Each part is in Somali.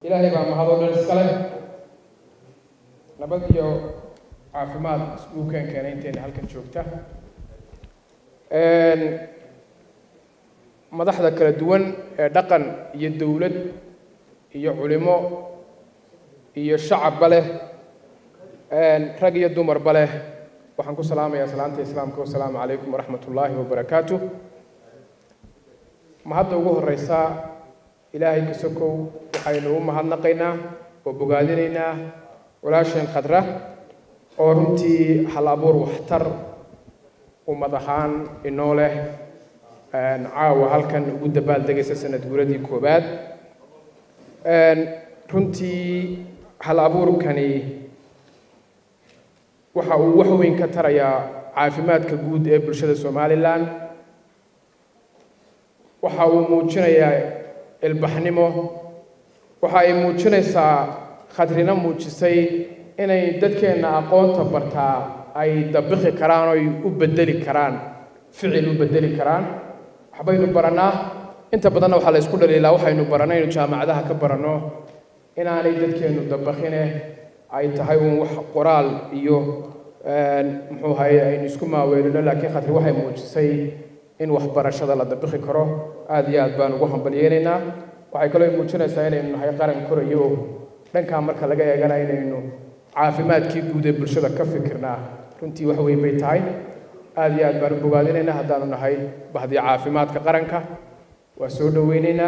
ilaahay baa mahadoo dhan iskale nabad iyo caafimaad iskugu keen keenay intayna halkan joogta madaxda kala duwan ee dhaqan iyo dowlad iyo culimo iyo shacabba leh rag iyo dumarba leh waxaan ku salaamayaa salaanta islaamka wasalaamu calaykum waraxmat ullaahi wabarakaatu mahadda ugu horeysa ilaahay ka sokow waxaynu u mahadnaqaynaa oo bogaadinaynaa walaasheen khadra oo runtii hal abuur waxtar ummad ahaan inoo leh caawa halkan ugu dabaaldegaysa sanad guuradii koowaad runtii hal abuurkani waxa uu wax weyn ka tarayaa caafimaadka guud ee bulshada somalilan waxa uu muujinayaa ilbaxnimo waxa ay muujinaysaa khadrina muujisay inay dadkeenna aqoonta bartaa ay dabaqi karaan oy u bedeli karaan ficil u bedeli karaan waxbaynu barannaa inta badanna waxaa la isku dhaliilaa waxaynu barannay inu jaamacadaha ka baranno inaanay dadkeennu dabaqine ay tahay uun wax qoraal iyo muxuu ahaye aynu isku maaweelino laakiin khadri waxay muujisay in waxbarashada la dabaqi karo aada iyo aad baan ugu hambalyeynaynaa waxay kaloo muujinaysaa inaynu nahay qaran korayo oo dhankaa marka laga eegana inaynu caafimaadkii guud ee bulshada ka fikirnaa runtii wax weyn bay tahay aada iyo aad baan u bogaadinaynaa haddaanu nahay bahdii caafimaadka qaranka waa soo dhoweynaynaa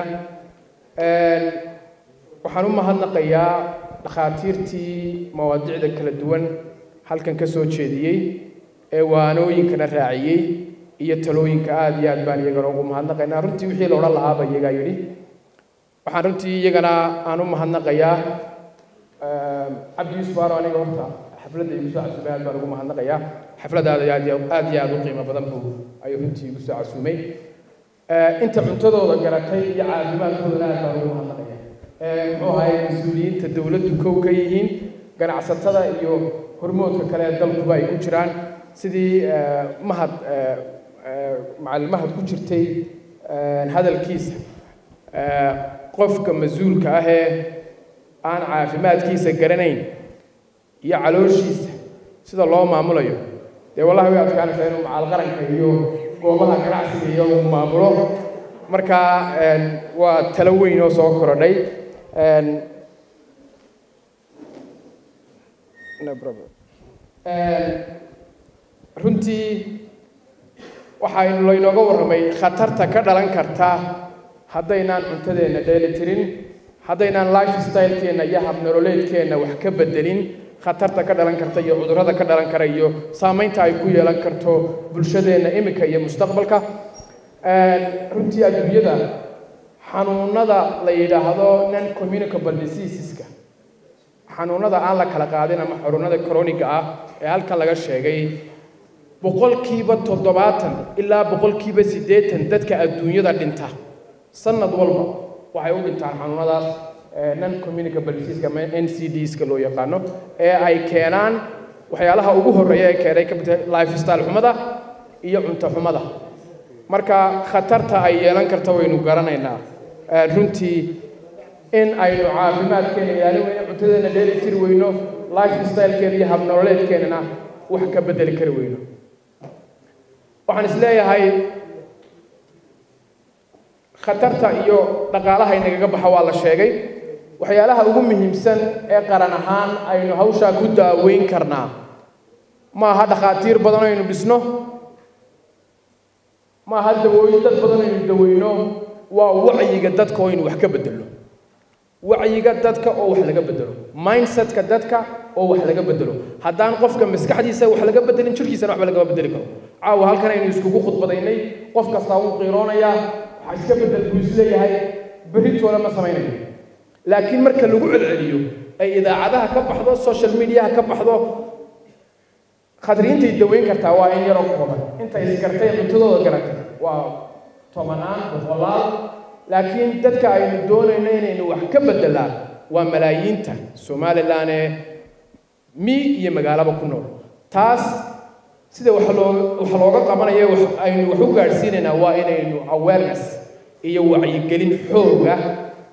waxaan u mahadnaqayaa dhakhaatiirtii mawaadicda kala duwan halkan ka soo jeediyey ee waanooyinkana raaciyey iyo talooyinka aada iyo aad baan iyagana ugu mahadnaqaynaa runtii wixii la odhan lahaaba iyagaa yidhi waxaan runtii iyagana aan u mahadnaqayaa cabdi yuusuf aaro aniga horta xafladda igu soo casumay aad baan ugu mahadnaqayaa xafladaada aad iyo aad iyo aad u qiimo badan buu ayuu runtii igu soo casumay inta cuntadooda garatay iyo caafimaadkoodana aad baan ugu mahadnaqaya muxuu ahaye mas-uuliyiinta dowladdu kow ka yihiin ganacsatada iyo hormoodka kale ee dalkuba ay ku jiraan sidii mahad macalin mahad ku jirtay hadalkiisa qofka mas-uulka ah ee aan caafimaadkiisa garanayn iyo calooshiisa sida loo maamulayo dee wallahi way adkaanaysaa inuu macal qaranka iyo goobaha ganacsiga iyo uu maamulo marka waa talo weyn oo soo korodhay runtii waxaynu laynooga warramay khatarta ka dhalan karta haddaynaan cuntadeenna dheeli tirin haddaynaan life stylekeenna iyo habnololeedkeenna wax ka bedelin khatarta ka dhalan karta iyo cudurrada ka dhalan kara iyo saamaynta ay ku yeelan karto bulshadeenna iminka iyo mustaqbalka runtii adduunyada xanuunada la yidhaahdo non communicable diseaseska xanuunada aan la kala qaadin ama xanuunada croniga ah ee halkan laga sheegay boqolkiiba toddobaatan ilaa boqolkiiba siddeetan dadka adduunyada dhinta sanad walba waxay u dhintaan xanuunadaas non communicable diseaseska ama n c d-ska loo yaqaano ee ay keenaan waxyaalaha ugu horreeya ee keenay ka mid life style xumada iyo cunto xumada marka khatarta ay yeelan karta waynu garanaynaa runtii in aynu caafimaadkeena ilaalin weyno cuntadeena dheeli tiri weyno life stylekeena iyo habnololeedkeenana wax ka bedeli kari weyno waxaan is leeyahay khatarta iyo dhaqaalaha inagaga baxa waa la sheegay waxyaalaha ugu muhiimsan ee qaran ahaan aynu hawshaa ku daaweyn karnaa ma aha dhakhaatiir badan aynu dhisno ma aha dawooyin dad badan aynu daweyno waa wacyiga dadka oo aynu wax ka bedelno wacyiga dadka oo wax laga bedelo mindsetka dadka oo wax laga bedelo haddaan qofka maskaxdiisa wax laga bedelin jirkiisana waxba lagama bedeli karo caawa halkan aynu iskugu khudbadaynay qof kastaa wuu qiiroonayaa waxaa iska bedel buu isleeyahay berritooda ma samaynayo laakiin marka lagu celceliyo ay idaacadaha ka baxdo social mediaha ka baxdo khadriintay daweyn kartaa waa in yaroo kooban intay isgartay cuntadooda garatay waa tobanaan boqolaal laakiin dadka aynu doonayno inaynu wax ka bedelaan waa malaayiinta somalilan ee mi iyo magaalaba ku nool taas sida wax loo wax looga qabanayo wax aynu wax u gaadhsiinaynaa waa inaynu awareness iyo wacyigelin xooga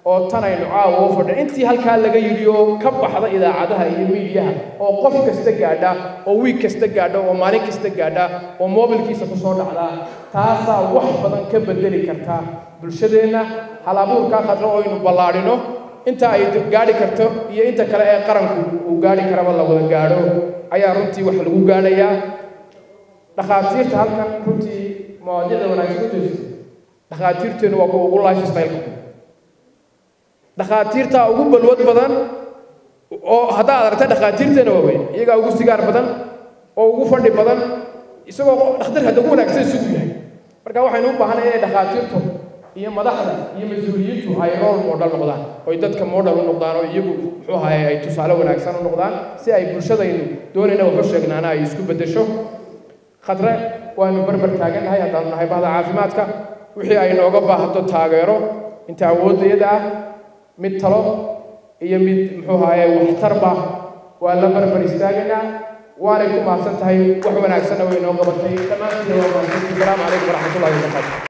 oo tan aynu caawa u fadhin intii halkaa laga yidhi oo ka baxda idaacadaha iyo miidiyaha oo qof kasta gaadha oo wiig kasta gaadha oo maalin kasta gaadha oo moobilkiisa ku soo dhacda taasaa wax badan ka bedeli karta bulshadeenna hal abuurkaa khadra oo aynu ballaadhino inta ay gaadhi karto iyo inta kale ee qaranku uu gaadhi karaba la wada gaadho ayaa runtii wax lagu gaadhayaa dhakhaatiirta halkan runtii mawaadiicda wanaagsan ku jirto dhakhaatiirteenu waa kuwa ugu life style dhakhaatiirtaa ugu balwad badan oo haddaad aragta dhakhaatiirteena waaweyn iyagaa ugu sigaar badan oo ugu fadhi badan isagoo dhakhtar hadda ugu wanaagsan isugu yahay marka waxaynu u baahanay inay dhakhaatiirtu iyo madaxda iyo mas-uuliyiintu ay role model noqdaan oy dadka model u noqdaan oo iyagu muxuu ahaye ay tusaale wanaagsan u noqdaan si ay bulshadaynu doonayna waxu sheegnaana ay isku beddesho khadre waanu barbar taagannahay haddaanu nahay bahda caafimaadka wixii ay nooga baahato taageero inta awoodayada ah mid talo iyo mid muxuu ahaye waxtarba waa la barbar istaagaynaa waanay ku mahadsan tahay wax wanaagsanna way noo qabatay dhammaantiin waa mahadsantii salaamu calaykum waraxmatullahi wabarakaatu